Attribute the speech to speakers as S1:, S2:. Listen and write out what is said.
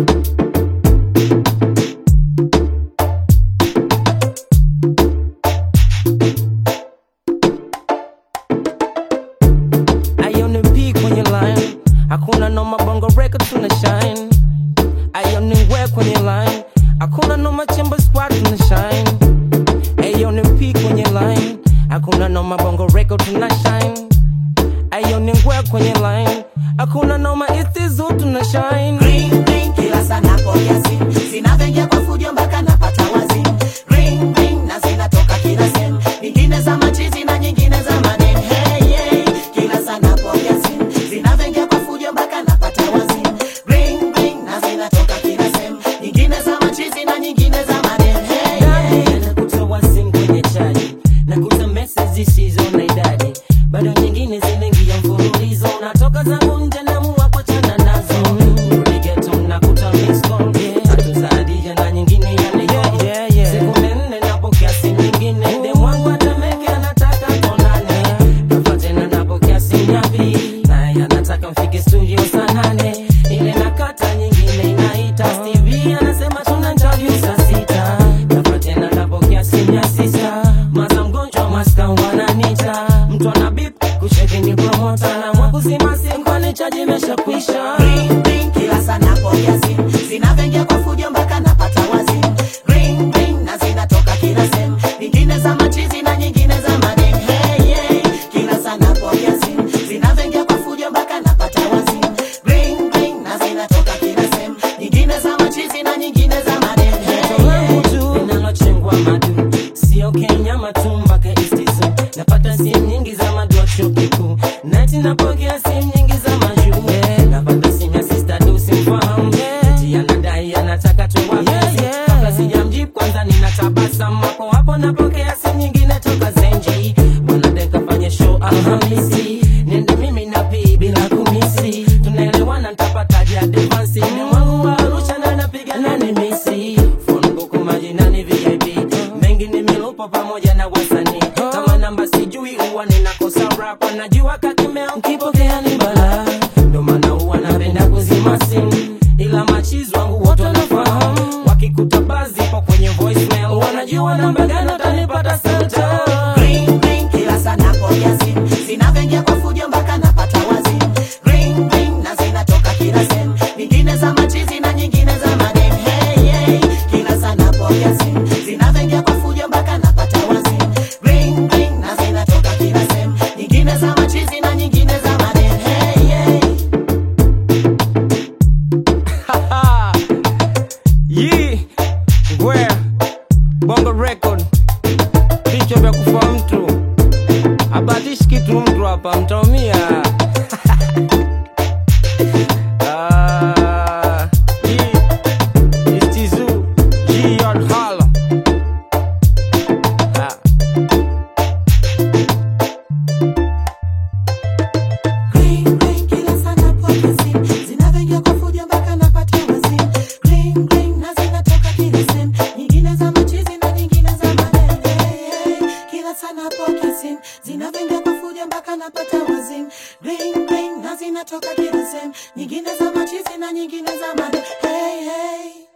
S1: Ione P kwenye line, hakuna noma bongo record tuna shine. Ione we kwenye line, hakuna noma chemba squad tuna shine. Ione P kwenye line, hakuna noma bongo record tuna shine. Ione we kwenye line, hakuna noma istizu tuna shine.
S2: Ring, ring, kila saa napokea simu zinavyoingia kwa fujo mpaka napata wazimu. Ring, ring, na zinatoka kila sehemu, nyingine za machizi na nyingine za maneno. Hey, hey, kila saa napokea simu zinavyoingia kwa fujo mpaka napata wazimu. Ring, ring, na zinatoka kila sehemu, nyingine za machizi na nyingine za maneno. Hey, hey.
S1: nakutoa simu kwenye chaji nakuta message zisizo na idadi bado nyingine zinaingia mfululizo natoka zangu nje namua kuachana nazo Rudi ghetto, nakuta missed call. Tatu za Hadija na nyingine ya Nicole. Sekunde nne napokea simu nyingine Dem wangu atameke anataka tuonane Ghafla tena napokea simu ya pili naye anataka mfike studio saa nane ile nakata nyingine inaita Stevie anasema tuna interview saa sita Ghafla tena napokea simu ya sita maza mgonjwa maska wananita mtu ana bip kucheki ni promota na mwakuzima simu kwani chaji imeshakwisha
S2: Ring, ring, kila saa napokea simu zinavyoingia kwa fujo mpaka napata wazimu. Ring, ring, na zinatoka kila sehemu, nyingine za machizi na nyingine za maneno. Hey, hey, kila saa napokea simu zinavyoingia kwa fujo mpaka napata wazimu. Ring, ring, na zinatoka kila sehemu, nyingine za machizi na nyingine za maneno. Hey,
S1: langu tu linalochengwa madu sio kenya matumba ka istizu napata simu nyingi za madu wa chuo kikuu nati napokea simu nyingi za majuu napata simu ya sista dusi mfahamu eti anadai anataka tuwapenzi kabla sijamjibu kwanza ninatabasamu hapo hapo napokea simu nyingine toka zenji bwanadeka fanye show alhamisi nende mimi na pii bila kumisi tunaelewana ntapataje advansi ni mwangu wa arusha na napiga nani misi phone book majinani vip mengi nimelupa pamoja na wasanii kama namba sijui huwa ninakosa rapa najua kakimea ukipokea ni bala ndo maana huwa napenda kuzima simu ila machizi wangu wote wanafahamu wakikuta bazi po kwenye voicemail wanajua namba gani utanipata sata
S2: Ring, ring, kila saa napokea simu zinavyoingia kwa fujo mpaka napata wazimu. Ring, ring, na zinatoka kila sehemu, nyingine za machizi na nyingine za maneno. Hey, hey, kila saa napokea simu zinavyoingia kwa fujo mpaka napata wazimu. Ring, ring, na zinatoka kila sehemu, nyingine za machizi na nyingine za maneno. Hey, hey.
S1: Yee, ngwe bongo record vichwa vya kufa mtu abatishi kitu mtu hapa mtaumia Ah, Yee, Istizu, G Yard Hala. Ah.
S2: Ring, ring, kila saa napokea simu zinavyoingia kwa fujo mpaka napata wazimu. Ring, ring, na zinatoka kila sehemu, nyingine za machizi na nyingine za maneno. Hey, hey, kila saa napokea simu zinavyoingia kwa fujo mpaka napata wazimu. Ring, ring, na zinatoka kila sehemu, nyingine za machizi na nyingine za maneno. Hey, hey.